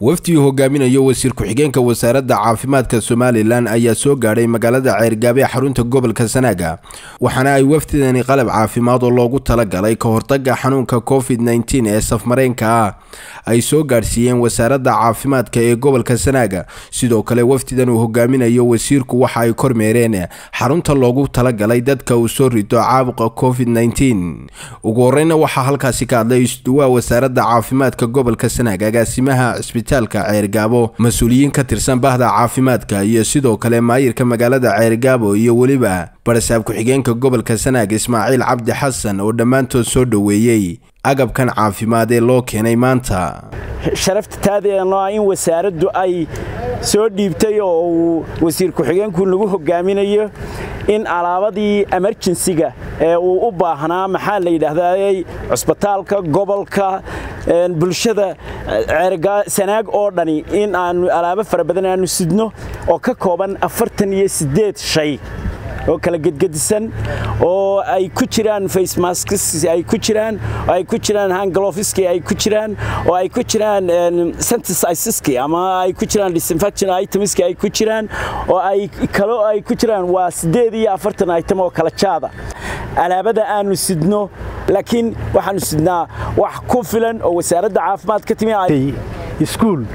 wafdi uu hogaaminayo wasiir ku-xigeenka wasaaradda caafimaadka somalilan ayaa soo gaadhay magaalada ceergaabe ee xarunta gobolka sanaaga waxaana ay wafdidani qalab caafimaad oo loogu talagalay ka hortaga xanuunka covid nteen ee safmareenka ah ay soo gaadhsiiyeen wasaaradda caafimaadka ee gobolka sanaaga sidoo kale wafdidan uu hogaaminayo wasiirku waxa ay kormeereen xarunta loogu talagalay dadka uu soo rito caabuqa covid nteen ugu horeyna waxaa halkaasi ka hadlay isduwaa wasaaradda caafimaadka gobolka sanaaga agaasimaha cisbitaalka ceergaabo mas-uuliyiin ka tirsan bahda caafimaadka iyo sidoo kale maayirka magaalada ceergaabo iyo weliba barasaab ku-xigeenka gobolka sanaag ismaaciil cabdi xasan oo dhammaantood soo dhoweeyey agabkan caafimaad ee loo keenay maanta sharafta taadeenoo ah in wasaaraddu ay soo dhiibtay oo uu wasiir ku-xigeenku nagu hogaaminayo in alaabadii emerjensiga ee uu u baahnaa maxaa la yidhaahday cusbitaalka gobolka bulshada sanaag oo dhani in aanu alaabo fara badan aanu sidno oo ka kooban afartan iyo siddeed shay oo kala gedgedisan oo ay ku jiraan facemaskis ay ku jiraan oo ay ku jiraan hanglofiski ay ku jiraan oo ay ku jiraan synthesizeski ama ay ku jiraan disinfection itemski ay ku jiraan oo ay kalo ay ku jiraan waa siddeed iyo afartan item oo kala jaada alaabada aanu sidno laakiin waxaanu sidnaa wax ku filan oo wasaaradda caafimaad ka timi iskuul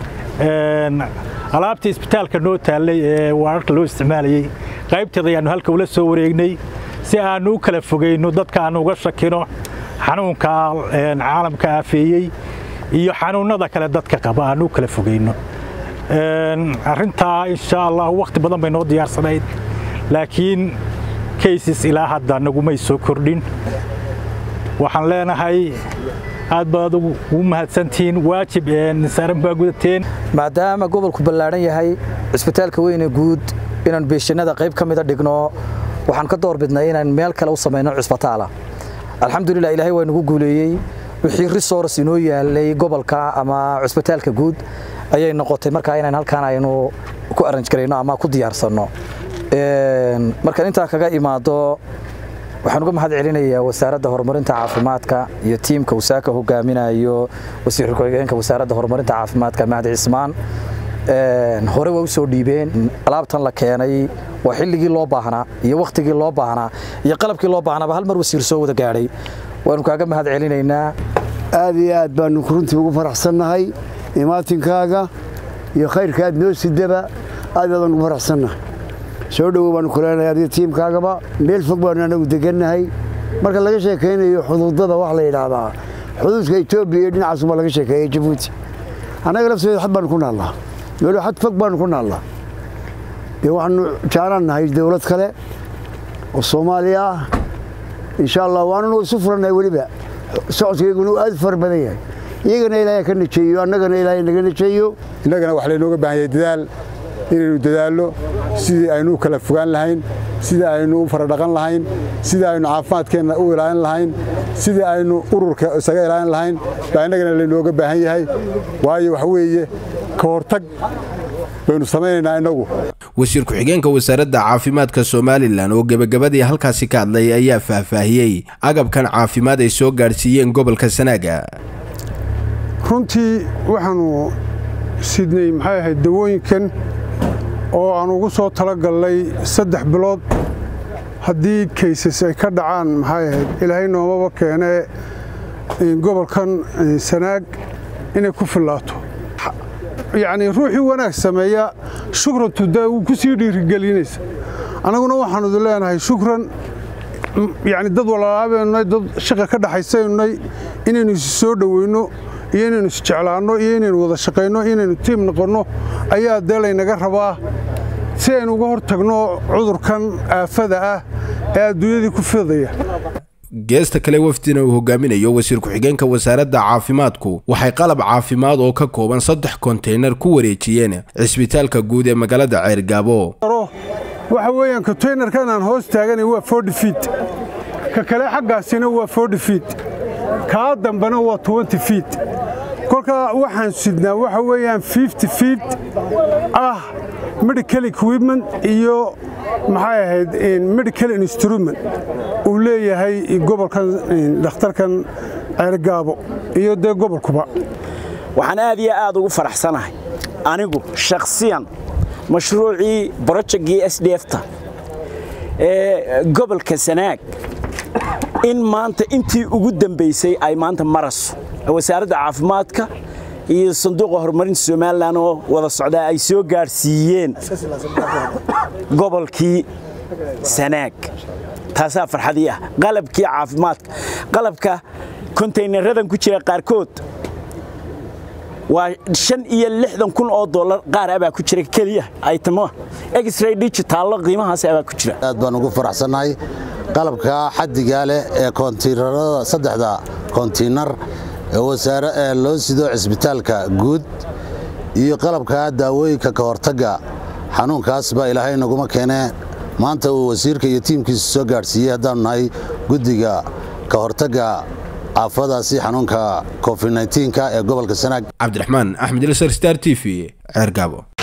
alaabta isbitaalka noo taallay ee waararka loo isticmaalayey qaybteeda ayaannu halka ula soo wareegnay si aannu u kala fogayno dadka aannu uga shakino xanuunka caalamka aafeeyey iyo xanuunnada kale dadka qaba aannu u kala fogayno arrintaa insha allah wakhti badan bay noo diyaarsanayd laakiin kaysis ilaa hadda nagumay soo kordhin waxaan leenahay aad baad ugu mahadsantihiin waajib saaran baa gudateen maadaama gobolku ballaadhan yahay cisbitaalka weyne guud inaan beeshanada qayb ka mida dhigno waxaan ka doorbidnay inaan meel kale u samayno cisbitaala alxamdulilah ilaahay waa nagu guuleeyey wixii resource inoo yaalay gobolka ama cisbitaalka guud ayay noqotay markaa inaan halkaan aynu ku arranj garayno ama ku diyaarsanno markaan intaa kaga imaado waxaan uga mahad celinayaa wasaaradda horumarinta caafimaadka iyo tiimka wasaaka hogaaminayo wasiir ku-xigeenka wasaaradda horumarinta caafimaadka mahdi cismaan hore waa u soo dhiibeen alaabtan la keenay waa xilligii loo baahnaa iyo wakhtigii loo baahnaa iyo qalabkii loo baahnaaba hal mar wasiir soo wada gaadhay waanu kaaga mahad celinaynaa aad iyo aad baanu runtii ugu faraxsannahay imaatinkaaga iyo khayrka aad noo sidaba aad baadaan ugu faraxsannahay soo dhowow baanu kuleenahay adiga tiimkaagaba meel fog baanu anagu degannahay marka laga sheekaynayo xuduudada wax la yidhaahdaa xuduudka etoobiya iyo dhinacaasubaa laga sheekeeyey jabuuti annaga lafteeda xad baanu ku naallaa meelo xad fog baanu ku naallaa dee waxaanu jaalaan nahay dowlad kale oo soomaaliya ah insha allah waananu isu furannahay weliba socodkayguna uu aad u fara badan yahay iyagana ilaahay ka najeeyo annagana ilaahay naga najeeyo innagana wax laynooga baahan yahay dadaal inaynu dadaallo sidii aynu u kala fogaan lahayn sidii aynu u faradhaqan lahayn sidii aynu caafimaadkeenna u ilaalin lahayn sidii aynu ururka isaga ilaalin lahayn baa innagana laynooga baahan yahay waayo waxa weeye ka hortag baynu samaynaynaa innagu wasiir ku-xigeenka wasaaradda caafimaadka somalilan oo gebagabadii halkaasi ka hadlay ayaa faahfaahiyey agabkan caafimaad ay soo gaadhsiiyeen gobolka sanaaga runtii waxaanu sidnay maxay ahayd dawooyinkan oo aan ugu soo talagallay saddex bilood haddii kaysas ay ka dhacaan maxay ahayd ilaahay noomaba keenee gobolkan sanaag inay ku fillaato yacnii ruuxii wanaag sameeya shukrantu dee wuu ku sii dhiirigelinaysa annaguna waxaanu idin leenahay shukran yacni dad walaalaabeennay dad shaqa ka dhaxaysaynay inaynu isi soo dhoweyno iyo inaynu isjeclaanno iyo inaynu wada shaqayno inaynu tiim noqonno ayaa dee laynaga rabaa si aynu uga hor tagno cudurkan aafada ah ee adduunyadii ku fidaya geesta kale wafdina uu hogaaminayo wasiir ku-xigeenka wasaaradda caafimaadku waxay qalab caafimaad oo ka kooban saddex konteynar ku wareejiyeen cisbitaalka guud ee magaalada ceergaabo waxa weeyaan konteynerkan aan hoos taaganay waa forty fiit ka kale xaggaasina waa forty fiit kaa dambena waa twenty fiit kolkaa waxaan sidnaa waxa weeyaan fifty fiit ah medical equipment iyo maxay ahayd medical instrument uu leeyahay gobolkan dhakhtarkan ceergaabo iyo dee gobolkuba waxaan aad iyo aad ugu faraxsanahay anigu shakhsiyan mashruucii brojectgii s d fta ee gobolka sanaag in maanta intii ugu dambaysay ay maanta maraso wasaaradda caafimaadka iyo sanduuqa horumarinta somalilan oo wada socdaa ay soo gaadhsiiyeen gobolkii sanaag taasaa farxadii ah qalabkii caafimaadka qalabka kontaynaradan ku jira qaarkood waa shan iyo lixdan kun oo dollar qaar abaa ku jira keliya aytamo exray digitaallo qiimahaas abaa ku jira aad baan ugu faraxsannahay qalabka xaddigaa leh ee koontiinarada saddexda koontiinar ee wasaare ee loo sido cisbitaalka guud iyo qalabka daawooyinka ka hortagga xanuunkaas baa ilaahay naguma keenee maanta uu wasiirka iyo tiimkiisa soo gaadhsiiyey haddaannu nahay guddiga ka hortagga aafadaasi xanuunka covid-9 ee gobolka sanaag cabdiraxmaan axmed ilsar star t v ceergaabo